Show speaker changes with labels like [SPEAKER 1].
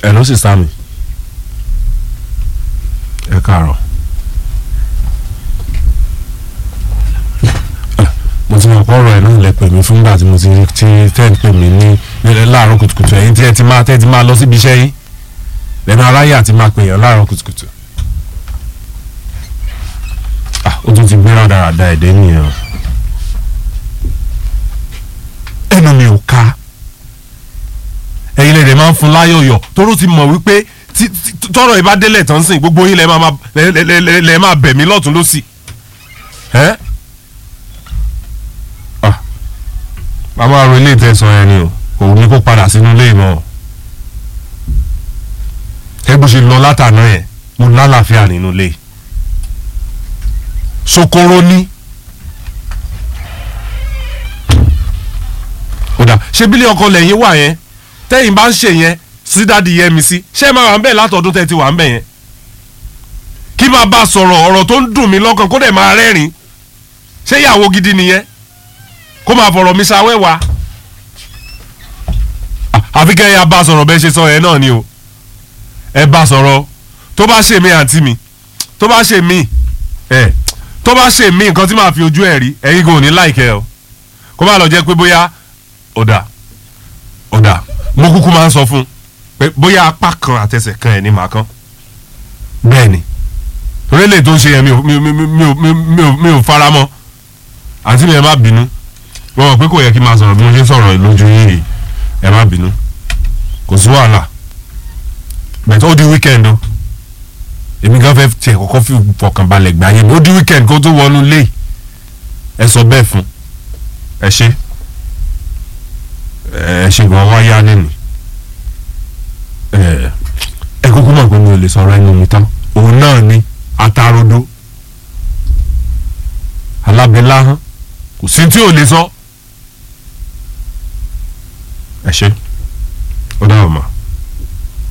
[SPEAKER 1] ẹ ló sì sá mi ẹ káàárọ̀ mo ti mọ̀ pé ọ̀rọ̀ ẹ̀ náà lẹ pè mí fúngbà tí mo ti ti tẹ́ ń pè mí ní ní láàárọ̀ kùtùkùtù ẹ̀yin tí ẹ ti máa tẹ́ ẹ ti máa lọ síbi iṣẹ́ yín lẹ́nu aráyé àti máa pè yàn láàárọ̀ kùtùkùtù ah ó tún ti gbéra dáradára ẹ̀dẹ́ nìyẹn o ẹnu mi ò ká ẹ̀yin lè dẹ̀ máa ń fún láyọ̀yọ̀ tóró ti mọ̀ wípé tí- tí- tọ́rọ̀ ìbá délẹ̀ tán sìn gbogbo yín lẹ máa máa- lẹ- lẹ- lẹ- lẹ- lẹ máa bẹ̀ mí lọ́tún lọ́sì ẹ́ ah màmá ro ilé ìtẹ̀sán yẹn ni o òun ni kó padà sínú ilé ìmọ̀ o ẹ bó ṣe lọ látàná yẹn mo lálàáfíà nínú ilé sokoro ní kódà ṣé bílẹ̀ ọkọ lẹ́yìn wà yẹn tẹ́yìn bá ń ṣe yẹn sí dáàdi yẹn mi sí ṣé ẹ máa wà ń bẹ̀ látọ̀dún tẹ́ ti wà ń bẹ̀ yẹn kí máa bá a sọ̀rọ̀ ọ̀rọ̀ tó ń dùn mí lọ́kàn kó dẹ̀ máa rẹ́rìn ṣé ìyàwó gidi nìyẹn kó máa fọ̀rọ̀ mi ṣàwẹ́wà àfi kẹ́ ẹ yà bá a sọ̀rọ̀ bẹ́ẹ̀ ṣe sọ yẹn náà ni o ẹ bá a sọ̀rọ̀ tó bá ṣe mí àǹtí mi tó bá ṣe mí ẹ tó bá ṣe mí nǹkan tí màá fi ojú ẹ̀ rí ẹ̀yin kò ní láìkẹ́ o kó má lọ jẹ́ pé bóyá ọ̀dà ọ̀dà mo kúkú máa ń sọ fún un pé bóyá apá kan àtẹsẹ̀ kan ẹ̀ ní màá kán bẹ́ẹ̀ ni orílẹ̀ tó ń ṣe yẹn mi ò mi ò mi ò mi ò mi ò mi ò fara mọ́ àǹtí mi ẹ má bínú wọ́n mọ̀ pé kò yẹ kí n máa sọ̀rọ̀ bí mo ṣe ń sọ̀rọ̀ lójú yìí ẹ má bínú kò sí wàhálà bẹ̀tẹ̀ ó di weekend o èmi gan fẹ́ tiẹ̀ kọ́kọ́ fi fọkànbalẹ̀ gbà yẹn ó di weekend kó tó wọnú lé ẹ sọ bẹ́ẹ̀ fún ẹ ṣe ẹ ṣe gan wá yá nínú ẹ ẹ kúkú mọ̀ pé mi ò lè sọ̀rọ̀ ẹnu mi tán òun náà ni atarodo alábẹ́láhán kò sí tí ò lè sọ ẹ ṣe.